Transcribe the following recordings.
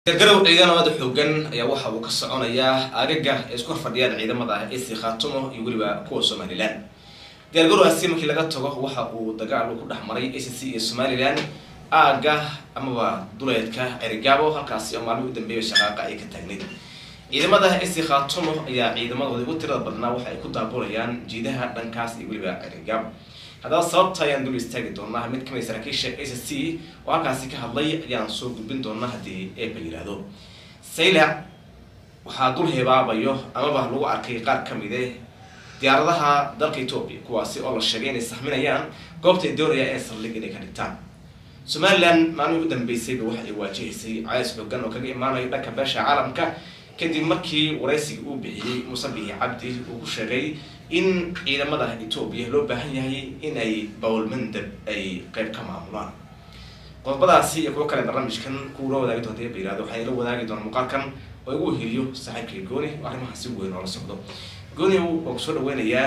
gargarow ciidamada xoogan ayaa waxa uu ka soconayaa aagaga ay isku horfadhiyaan ciidamada ac khaatumo iyo weliba kuwa somalilan diyaargarowgaasi markii laga tago waxa uu dagaal ku dhex maray a c c iyo somalilan aaga amaba duleedka erigaabo halkaasi oo maalmihii u dambeeya shaqaaqa ay ka taagnayd ciidamada ac khaatumo ayaa ciidamadooda ugu tirada badnaa waxa ay ku daabulayaan jiidaha dhankaas iyo weliba erigaabo haddaba sababta ayaan dul istaagi doonaa mid kamid saraakiisha a c c oo halkaasi ka hadlay ayaan soo gudbin doonaa haddii eeba yihahdo saylac waxaa dul hebaabayo amaba lagu arkay qaar kamide diyaaradaha dalka etoobiya kuwaasi oo la sheegay inay saxminayaan goobta ay doonayaan ee saldhig inay ka dhigtaan somalilan maalmihii u dambeysayba waxa ay waajihaysay cadays xoogan oo kaga imaanayo dhanka beesha caalamka kadib markii waraysiga uu bixiyey muuse bihi cabdi uu ku sheegay in ciidamada etoobiya loo baahan yahay in ay bawlmandab ay qeyb ka maamulaan qodobadaasi iyo kuwo kale barnaamijkan kuula wadaagi doonta ba yirahdo waxaa ila wadaagi doona muuqaalkan oo igu heliyo saaxiibkay gooni oo arrimaha si weyn oola socdo gooni waa kusoo dhaweynayaa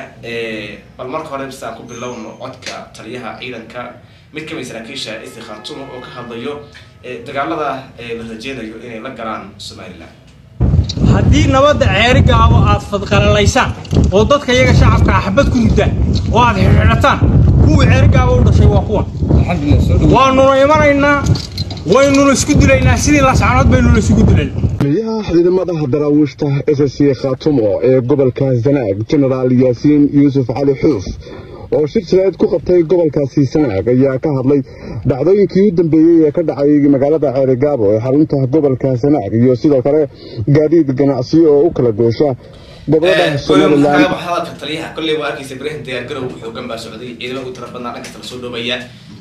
bal marka hore bisaan ku bilowno codka taliyaha ciidanka mid kamid saraakiisha isi khaatumo oo ka hadlayo dagaalada la rajeynayo inay la galaan somalilan haddii nabadda ceeri gaabo aad fadqalalaysaan oo dadka iyaga shacabka axbad ku ridaan oo aad xidhiidhataan kuwii ceeri gaabo u dhashay waa kuwan waanuna imanaynaa waynuna isku dilaynaa sidii lascanood baynuna isugu dilaynaa taliyaha ciidamada daraawiishta s c khaatumo ee gobolka sanaag jenaraal yaasiin yuusuf cali xuuf oo shir jireed ku qabtay gobolkaasi sanaag ayaa ka hadlay dhacdooyinkii u dambeeyey ee ka dhacay magaalada ceerigaabo ee xarunta gobolka sanaag iyo sidoo kale gaadiid ganacsiyo oo u kala goosha gobolada somalilan hadalka taliyaha kolley waa arkeysa berihan diyaargarow xoogan baa socday ciidamada u tira badnaa dhankasta lasoo dhoobaya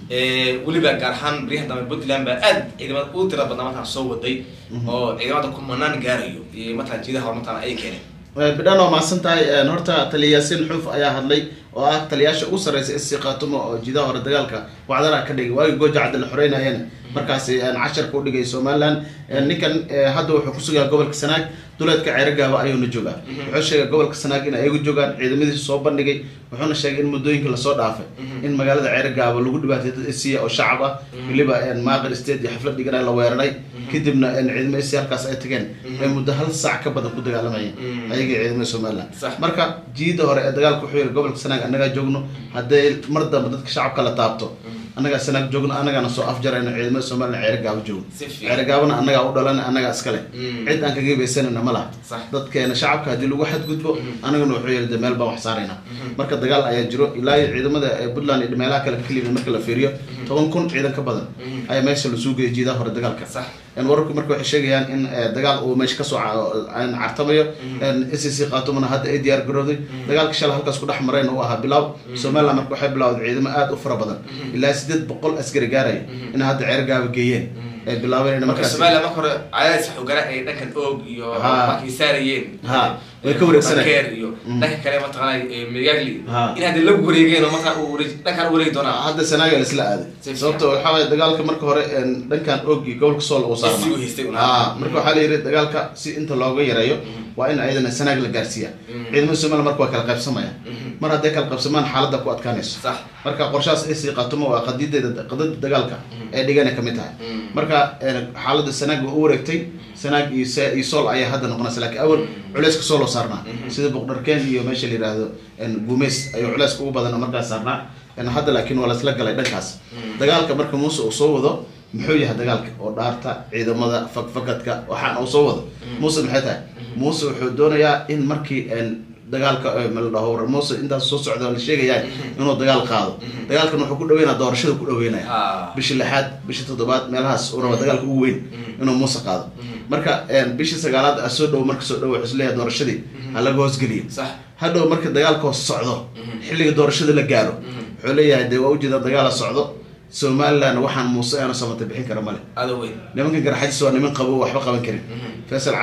weliba gaar ahaan beryahan dambe puntland baa aad ciidamada u tira badnaa markaan soo waday oo ciidamada kumanaan gaarayo iyo matalan jiidaha hore matalan ay keeneen bidhan waa mahadsan tahay horta taliya yaasiin xuuf ayaa hadlay oo ah taliyaasha ugu sarreysa sc khaatumo oo jiidaha hore dagaalka wacdaraha ka dhigay waagii gooja cadda la xoreynayeen markaasi casharka u dhigay somalilan ninkan hadda wuxuu kusugaa gobolka sanaag duleedka ceerigaaba ayuuna joogaa wuxuu sheegay gobolka sanaag in ayagu joogaan ciidamadiisa soo bandhigay wuxuuna sheegay in muddooyinka lasoo dhaafay in magaalada ceerigaaba lagu dhibaatay dad esiya oo shacab ah weliba maaqil state iyo xaflad dhigana la weeraray kadibna ciidamo esiya halkaas ay tageen ay muddo hal saac ka badan ku dagaalamayeen ayagii ciidamada somalilan marka jiida hore ee dagaalka wuxuu yiri gobolka sanaag annagaa joogno hadday mar dambe dadka shacabka la taabto annagaa sanaag joogno annagaana soo afjarayno ciidamada somalilan ceerigaabo joogno ceerigaabona annagaa u dhalan annagaa iskale cid aan kaga baysanayna ma laha dadkeena shacabka haddii lagu xadgudbo annagana wuxuu yiri de meel baan wax saarayna marka dagaal ayaa jiro ilaa iyo ciidamada puntland iyo meelaha kale kaliya marka la fiiriyo toban kun ciidan ka badan ayaa meesha lasuu geeyay jiidaha hore dagaalka wararku marka waxay sheegayaan in dagaal uu meesha kasoo cartamayo s c khatumana hadda ay diyaar garooday dagaalka shala halkaas ku dhex marayna uu ahaa bilaaw somaliland marka waxay bilawday ciidamo aada u fara badan ilaa sideed boqol askari gaaraya inay hadda ceergaaba geeyeen ay bilaabeen in markaas somaliland marka hore cadaadis xoogana ay dhankan oog iyo markay saarayeen ha way ka wareegsanayeen iyo dhanka kale mataqaanay megagli in hadda lagu wareegeen oo markaa uu dhankan u wareegi doonaa hadda sanaaga laisla aaday sababta waxaa waye dagaalka marka hore dhankan og iyo gobolka sool uu saarna ha marka waxaa la yidhi dagaalka si inta looga yareeyo waa in ayadana sanaag la gaarsiiya ciidamada somaliland marka waa kala qaybsamayaan mar hadday kala qaybsamaan xaaladda ku adkaanayso marka qorshahaas ay sii qatumo waa qadiideeda qadada dagaalka ee dhigana kamid tahay marka xaaladda sanaag waa u wareegtay sanaag iyo iyo sool ayaa hadda noqonaysa lakiin awal culeyska sool oo saarnaa sida boqdharkeen iyo meesha la yihahdo gumeys ayuu culeyska ugu badan markaas saarnaa hadda laakiin waa laisla galay dhankaas dagaalka marka muuse uu soo wado muxuu yahay dagaalka oo dhaarta ciidamada fakfakadka waxaan uu soo wado muuse maxay tahay muuse wuxuu doonayaa in markii dagaalka maladhaho muuse intaas soo socda la sheegaya inuu dagaal qaado dagaalkan wuxuu ku dhaweynaya doorashada ku dhaweynaya bishii lixaad bishii toddobaad meelahaas uu raba dagaalka ugu weyn inuu muuse qaado marka bishii sagaalaad a soo dhow marka soo dhow wuxuu isleeyahay doorashadii ha laga hoosgeliyo hadhow marka dagaalka hoos socdo xilliga doorashada la gaaro wuxuu leeyahay dee waa ujeeda dagaala socdo somaliland waxaan muuse aanu samata bixin kara male nimankan garxajis waa niman qabo waxba qaban karin faysal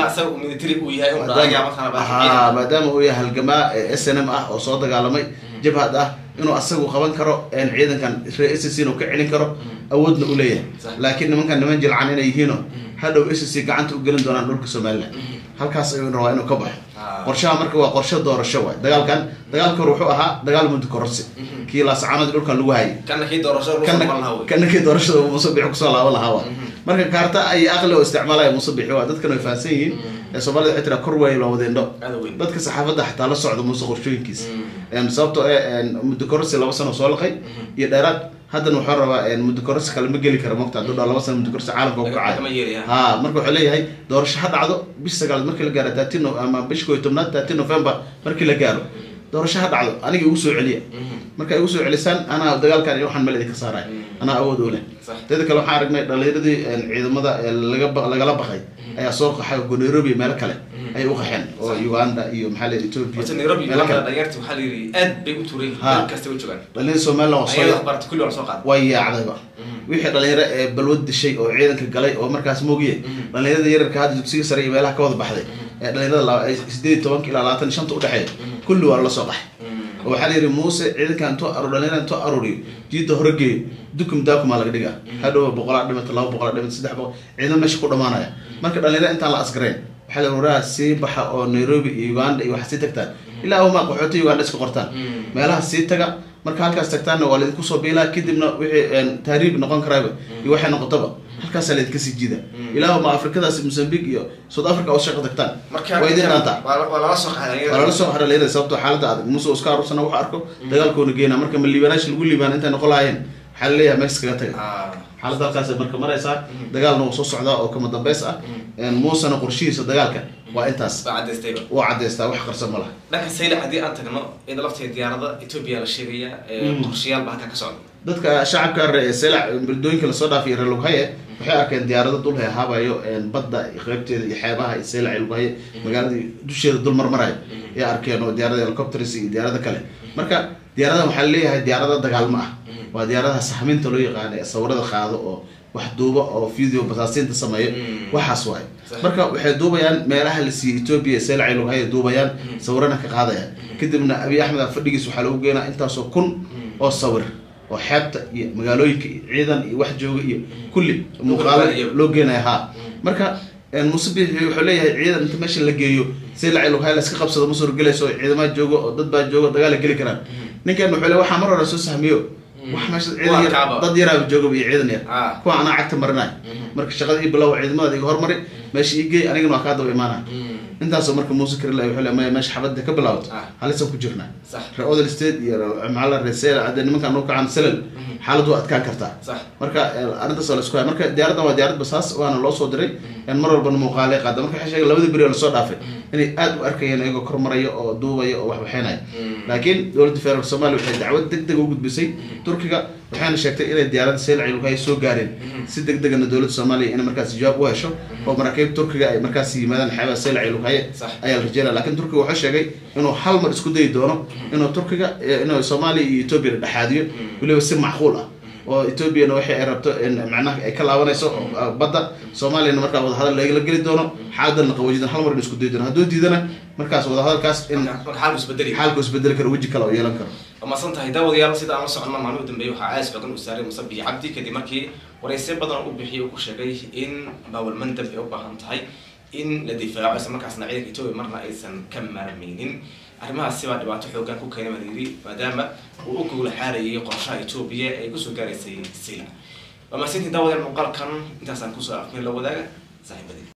cala maadaama uu yahay halgamaa s n m ah oo soo dagaalamay jabhad ah inuu asagu qaban karo ciidankan ree s c inuu ka celin karo awoodna u leeyahay laakiin nimankan niman jilcan inay yihiino hadhow s c gacanta u gelin doonaan dhulka somaliland halkaas ayuu rabaa inuu ka baxo qorshaha marka waa qorshe doorasho waay dagaalkan dagaalka hore wuxuu ahaa dagaal muddo kororsi kii laascaanadii dhulkan lagu hayay kana kii doorashada kana kii doorashada muuse bixi kusoo laaban lahaa waay marka kaarta ay aqli oo isticmaalaya muuse bixi waa dadkan way fahansan yihiin ee soomaalida waxay tiraa kor waay loo wada indho aada weyn dadka saxaafadda xataa la socda muuse qorshooyinkiisa Mm. Een, sababtoo eh een, muddo kororsi laba sano soo laqay iyo dheeraad haddana wuxuu rabaa een, muddo kororsi kale ma geli kara mogta hadduu dhaa laba sano muddo kororsi caalamka ku kacay kama yeelaya ha marka wuxuu leeyahay doorasho ha dhacdo bish sagaalaad markii la gaaro thirteen no- ama bish koo iyo tobnaad thirteen november markii la gaaro doorasho ha dhacdo aniga igu soo celiya marka igu soo celisaan anaa dagaalkan iyo waxaan meel idinka saaraya anaa awood u leh Sax. teeda kale waxaan aragnay dhalinyaradii een, ciidamada ee laga ba- lagala baqay ayaa soo qaxay oo nairobi iyo meelo kale ayay u qaxeen oo uganda iyo maxaa leeyahay ethiopia horta nairobi meelo uganda kale dhalinyarti waxaa la yidhi aad bay u tuuray Ha. meel kasta u joogaan dhalinyarada somaliland waa ayada soo waxbarata kulli waa la soo qaada way yaacdayba wixii dhalinyaro ee balwad dishay oo ciidanka galay oo markaas moogiye dhalinyarada yararka hadda dugsiga sare iyo meelaha ka wada baxday ee dhalinyarada laba- ay sideed iyo tobanka ilaa labaatan iyo shanta udhexeeya kulli waa la soo qaxay oo waxaa la yidhi muuse ciidanka intuu aru dhalinyarada intuu aruuriyo jiidda hore geeyo dukum daakumaa laga dhigaa hadhow boqolaa dhimata laba boqolaa dhimata saddex boqol ciidan meesha ku dhamaanaya marka dhalinyarada intaan la asgareen waxaa la waraa sii baxa oo nairobi iyo uganda iyo waxa sii tagtaan ilaa uma qaxoota uganda iska qortaan meelaha sii taga marka halkaas tagtaanna waa laidinku soo biilaa kadibna wixii een, tahriib noqon karaaba iyo waxay noqotaba halkaasaa laidinka sii jiida ilaa ma afrikadaas mozambique iyo south africa oo shaqa tagtaan marka waa idin dhaantaa waa waa lala soo qaada waa lala soo xara leedahay sababtoo xaaladda adag muuse iska aruursana wax arko dagaalkoona geena marka ma liibanaash lagu liibaan intay noqon lahaayeen waxaa laleeyahay mees kaga taga Ah. xaaladda halkaas marka maraysaa dagaalna wuu soo socdaa oo kama dambeys ah Een, muusena qorshihiisa dagaalka waa intaas baa cadaystayba wuu cadaystaa wax qarsan ma laha dhanka saylac haddii aan tagno iyada lafteeda diyaarada etoobiya la sheegaya ee qorshayaal baa halkaa ka socda dadka shacabka reer selac beledooyinka lasoo dhaafay reer lughaye waxay arkeen diyaarado dul heehaabayo een, badda iyo qeybteeda iyo xeebaha iyo selac iyo lughaye magaalada dusheeda dul marmarayo ay arkeen oo diyaarada helicopters iyo diyaarada kale marka diyaaradahan waxaa leeyahay diyaarada dagaalmo ah waa diyaaradaha sahminta loo yaqaano ee sawirada qaado oo wax duuba oo video basaasiinta sameeyo Mm. waxaas waay Sax. marka waxay duubayaan meelaha la siiyey ethiopia selac iyo lughaye duubayaan sawirana ka qaadayaan kadibna abiy axmed a fadhigiis waxaa lagu geenaa intaasoo kun oo sawir oo xeebta iyo magaalooyinka iyo ciidan iyo wax jooga iyo kulli muuqaalo iyo- loo geenaya ha marka een, muuse bixi wuxuu leeyahay ciidan inta meesha la geeyo selac iyo lughaye la iska qabsado ma suurgelayso oo ciidamada joogo oo dad baa joogo dagaal la geli karaan ninkan wuxuu leeyahay waxaa mar hore soo sahmiyo wax meesha ciidan Waa yar kaaba. dad yaraaba jooga iyo ciidan yar Ah. kuwa anaa cagta marinayo marka shaqada ii bilow ciidamada iga hormari meesha ii geey anigana waa kaa daba imaanaya intaasoo marka muuse karile wuxuu leeyahay maya meesha xabadda ka bilaabato Ah. halisaan ku jirnaa sax reer odel state iyo maxaa reer sel hadda nimankan u kacan selal xaalad waa adkaan kartaa sax marka eh, arrintaas waa la isku haya marka diyaaraddan waa diyaarad basaas waana loo soo diray in mar walbana muuqaalay qaada marka waxay sheegeen labadii beri oo lasoo dhaafay inay aad u arkayeen iyagoo kor maraya oo duubaya oo wax waxaynaya laakiin dowladda federaalk soomaaliya waxay dacwad deg deg u gudbisay turkiga waxayna sheegtay inay diyaaradda seylac lughay soo gaareen si deg degana dowladda soomaaliya inay markaas jawaab u hesho oo maraakiib turkiga ay markaas yimaadaan xeebaha seylac lughaye Sax. ayaa la rajeynaya laakiin turkiga wuxuu sheegay inuu hal mar isku dayi doono inuu turkiga eh, inuu soomaaliya iyo etoobiya la dhexaadiyo weliba si macquul ah oo etoobiyana waxay ay rabto in macnaha ay ka laabanayso oo, badda soomaaliyana markaa wadahadal lagala geli doono xaaladana qawajidan hal mar in isku dayi doono hadduu diidana markaas wadahadalkaas in marka xaalku isbedeli xaalku isbedeli karo weji kale oo yeelan karo waa mahadsan tahay daawadayaal sida aan la soconno maalmihi u dambeeyey waxaa caas xoogan u saaray musabiix cabdi kadib markii waraysiyo badan u bixiyay uu ku sheegay in bawal mandab ay u baahan tahay in la difaaco isla markaasna ciidanka etoobiya marna aysan ka maarmeynin arrimahaasi baa dhibaato xoogan ku keenay baa la yidhi maadaama uu u gowla xaarayay qorshaha etoobiya ee kusoo gaaraysay sila waa mahadsantiin daawadayaal muuqaalkan intaasaan kusoo afmeen la wadaaga saaxiibadii